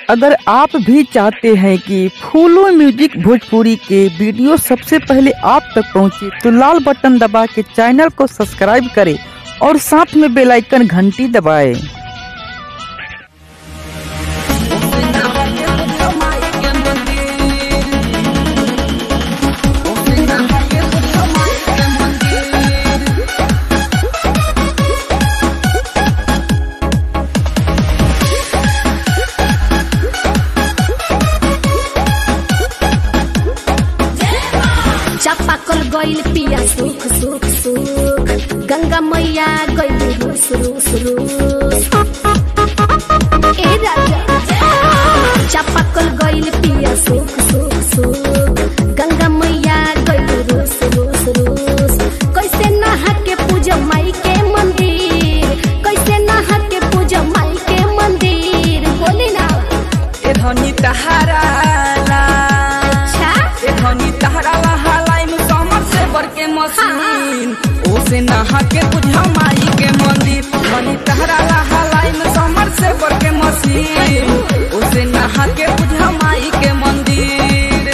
अगर आप भी चाहते हैं कि फूलो म्यूजिक भोजपुरी के वीडियो सबसे पहले आप तक पहुंचे तो लाल बटन दबा के चैनल को सब्सक्राइब करें और साथ में बेल आइकन घंटी दबाएं। चापाकल गइल पिया सुख सुख सुख गंगा मैया गइल रूस रूस रूस ए राजा चापाकल गइल पिया सुख सुख सुख गंगा मैया गइल रूस रूस रूस कैसे नहा के पूजा माई के मंदिर कैसे नहा के पूजा माई के मंदिर बोली ना ए धनी तहारा ला अच्छा ए धनी तहारा ला हालाई में कमर से बर के मशीन ओसे नहा के बुझा माई के मंदिर धनी तहारा ला हालाई में कमर से बर के मशीन ओसे नहा के बुझा माई के मंदिर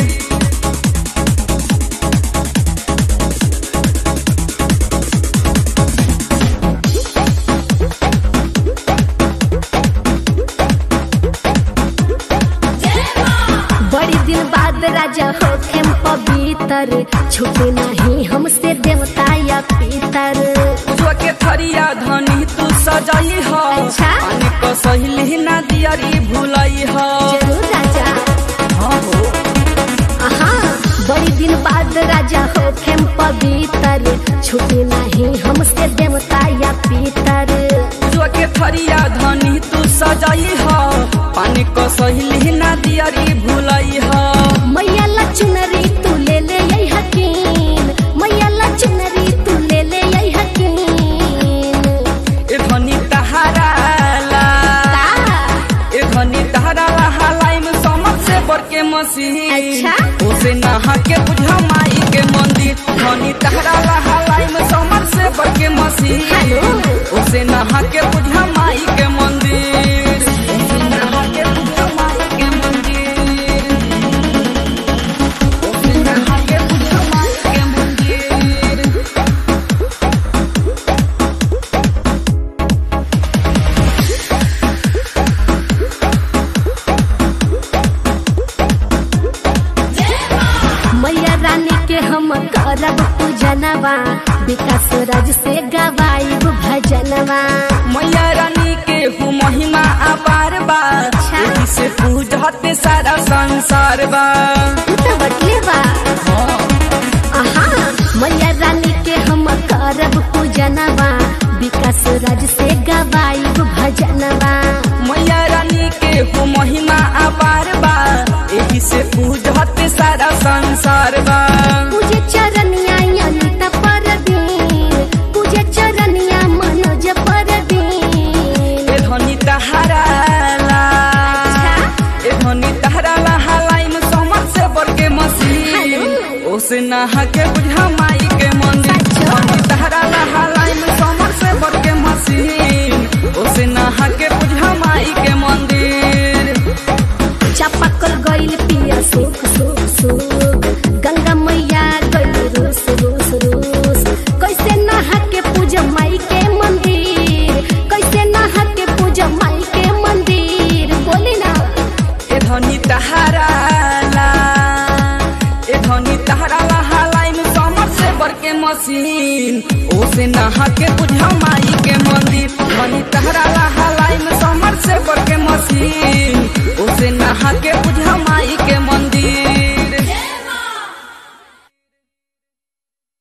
बड़ी दिन बाद राजा होखेम पवित्र छुपे नहीं हमसे देवता या पितर जो के थरिया धनी तू सजाई हो अच्छा। पानी को सहेली ना दियरी भुलाई हो जरूर राजा हाँ हो आहा बड़ी दिन बाद राजा होखेम पवित्र छुपे नहीं हमसे देवता या पितर जो के थरिया धनी तू सजाई हो पानी को सहेली ना दियरी भुलाई हो मैया ला चुनरी तू ले ले यही हकीन मैया ला चुनरी तू ले ले यही हकीन ए धनी तहारा ला का ए धनी तहारा ला हालाई में समझ से बर के मसीह अच्छा। उसे नहा के बुझा माई के मंदिर धनी तहारा ला हालाई में समझ से बर के मसीह हेलो। उसे नहा के बुझा माई के मंदिर उसे नहा के बुझा माई के मंदिर उसे नहा के बुझा माई के मंदिर मैया रानी के हम करब पूजनवा विकास राज से गवाइब भजनवा मैया रानी के हूँ महिमा अपार बा अच्छा। एही से पूजते सारा संसार बा तू तो बटले बा आहा मैया रानी के हम करब पूजनवा विकास राज से गवाइब भजनवा मैया रानी के हूँ महिमा अपार बा एही से पूजते सारा संसार बा पूजे चरनिया अनिता परदीन पूजे चरनिया मनोज परदीन ए धनी तहारा ला अच्छा। ए धनी तहारा ला हालाई में समझ से बर के मसीह हेलो। ओसे नहा के बुझा माई के मंदिर अच्छा। धनी तहारा ला हालाई में समझ से बर के मसीह ओसे नहा के बुझा माई के मंदिर चापाकल गइल पिया सुख सुख सुख गंगा मैया गइल रूस रूस रूस कैसे नहा के पूजा माई के मंदिर कैसे नहा के पूजा माई के मंदिर बोली ना ए धनी तहारा ला ए धनी तहारा ला हालाई में समर से बर के मशीन ओसे नहा के बुझा माई के मंदिर धनी तहारा ला हालाई में समर से बर के मशीन ओसे